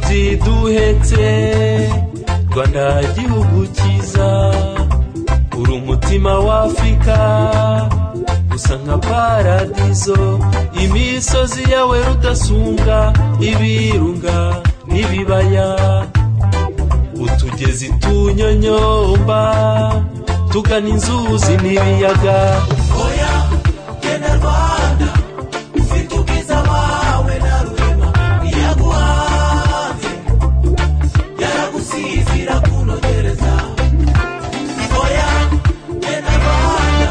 byiduhetse rwanda igihugu cyiza uri umutima wa afurika usa nka paradizo imisozi yawe rudasumbwa ibirunga n'ibibaya utugezi tunyonyomba tugana inzuzi n'ibiyaga oya genda rwanda ufite ubwiza wawe na rurema yaguhanze yaragusize irakunogereza oya genda rwanda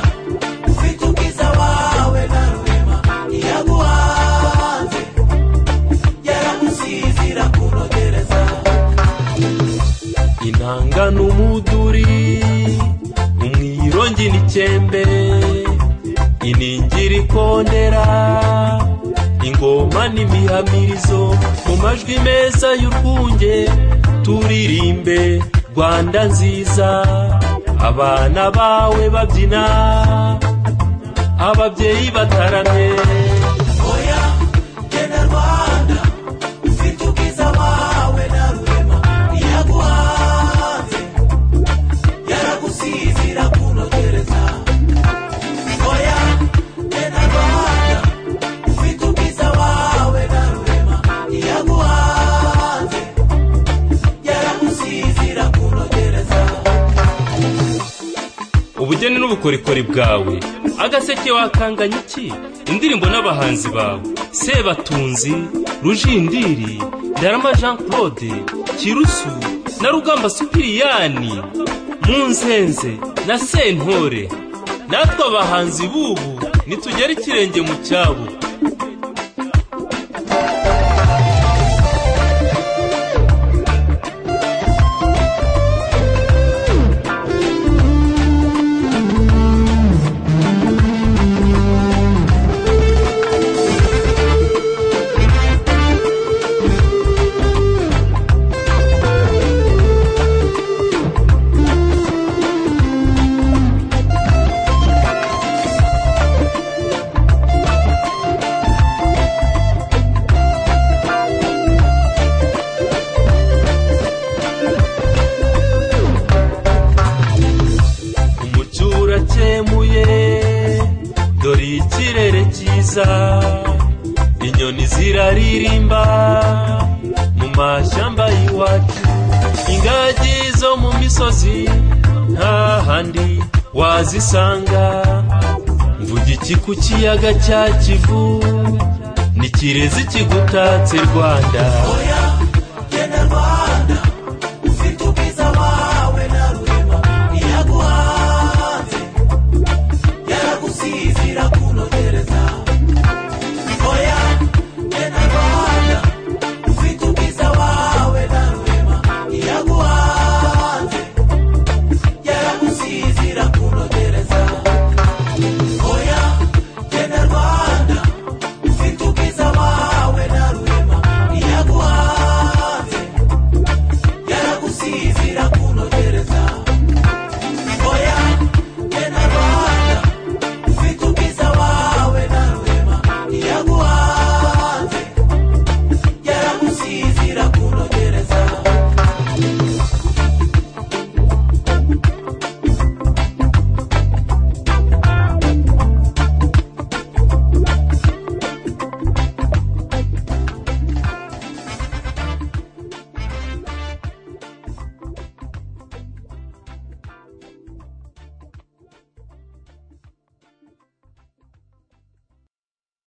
ufite ubwiza wawe na rurema yaguhanze yaragusize irakunogereza inanga n'umuduri umwirongi n'ikembe iningiri ikondera ingoma n'imihamirizo mu majwi meza y'urwunge turirimbe rwanda nziza abana bawe babyina ababyeyi bataramye oya genda rwanda ufite ubwiza wawe na rurema yaguhanze yaragusize irakunogereza oya genda rwanda ufite ubwiza wawe na rurema yaguhanze yaragusize irakunogereza ubugeni n'ubukorikori bwawe agaseke wakanganya iki indirimbo n'abahanzi bawe sebatunzi rujindiri ndarama jean claude kirusu na rugamba supiriyani munzenze na sentore natwe abahanzi b'ubu nitugera ikirenge mu cyabo umucyo urakemuye dore ikirere cyiza inyoni ziraririmba mu mashyamba y'iwacu ingagi zo mu misozi nta handi wazisanga mvuga iki ku kiyaga cya kivu ni kirezi kigutatse rwanda oya